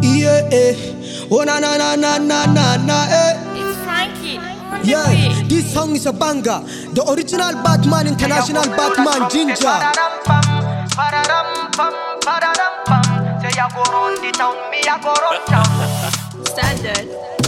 Yeah, eh. Oh na na na na na na na eh. It's Frankie on the Yeah, beat. this song is a banger. The original Batman, international Batman, Ginger. Standard.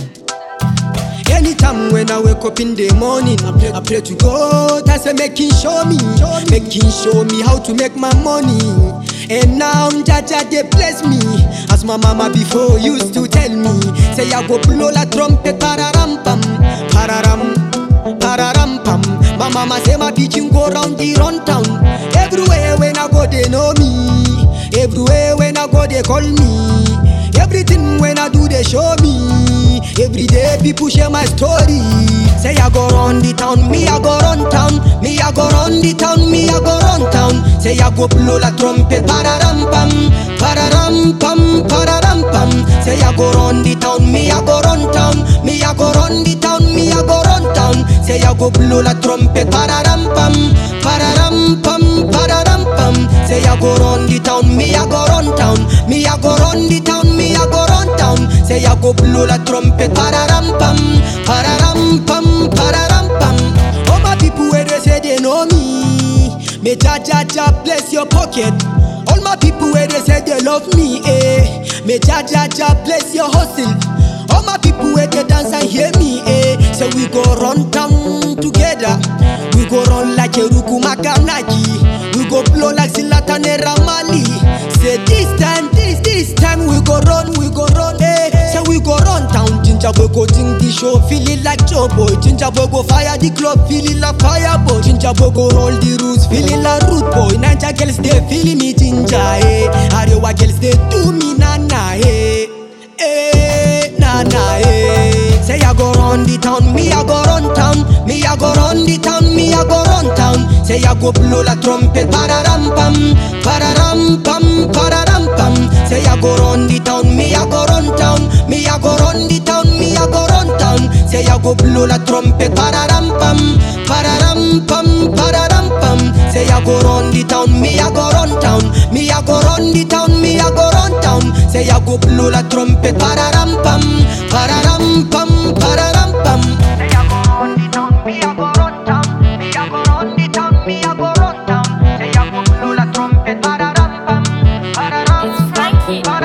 Anytime when I wake up in the morning, I pray, I pray to God. I say, make Him show me, make Him show me how to make my money. And now Jaja they bless me, as my mama before used to tell me. Say I go blow la trumpet, pararam pam, pararam, pararam pam. My mama say my pigeon go round the run town. Everywhere when I go they know me. Everywhere when I go they call me. Everything when I do they show me. Every day people share my story. Say I go run the town, me I go run town, me I go run the town, me I go run town. Say I go blow la trumpet, pararam pam, pararam pam, pararam pam. Say I go run the town, me I go run town, me I go run the town, me I go run town. Say I go blow la trumpet, pararam pam, pararam pam, pararam pam. Say I go run the town, me I go run town, me I go run the town, me I go run town. Say I go blow la trumpet, pararam pam, pararam pam, pararam pam. All my people where they say they know me, may Jah Jah Jah bless your pocket. All my people where they say they love me, eh, may Jah Jah Jah bless your hustle. All my people where they dance and hear me, eh, say we go run town together. We go run like Eruku Makanaki. We go blow like Zlatan and Ramali. Say this time, this, this time we go run, we go run, eh. Say we go run town. Ginger boy go ding the show, feeling like Joe boy. Ginger boy go fire the club, feeling like fire boy. Ginger boy go roll the rules, feeling like root boy. Ninja girls they feeling me ginger, eh. Arewa girls they do me na na, eh. Eh, na na, eh. Say I go run the town, me I go run town, me I go run the town, me I go run town. Say I go blow la trumpet, pararam pam, pararam pam, pararam pam. Say I go run the town, me I go run town, me I go run the town, me I go run town. Say I go blow la trumpet, pararam pam, pararam pam, pararam pam. Say I go run the town, me I go run town, me I go run the town, me I go run town. Say I go blow la trumpet, pararam pam, pararam pam, pararam pam. Say I go run the town, me I go run town, me I go run the town, me I go run town. Say I go blow la trumpet, pararam pam, pararam It's Frankie. pam,